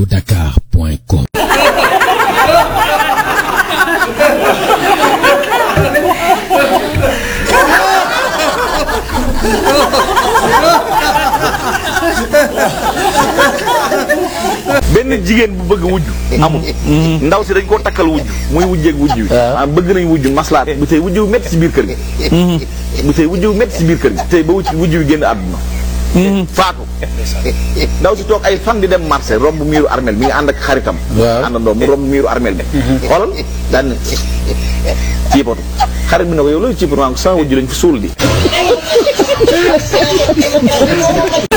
feelinfodakar.com benn jigéen bu bëgg wujj amul ndaw si dañ koo takkal wujj muy wujjeeg wujj wi ah bëgg nañ wujj maslaat bu tey wujj wu métti si biir kër gi bu tey wujj wu métti si biir kër gi tey ba wujj wujj wi génn àdduna faatu ndaw si toog ay fan di dem marché romb miiru armel mi ngi ànd ak xaritam Waaw. àndandoo mu romb miiru armel bi xoolal daan ne ciipatu xarit bi ne ko yow loolu ciipatu maa ko sama wujj lañ fi suul di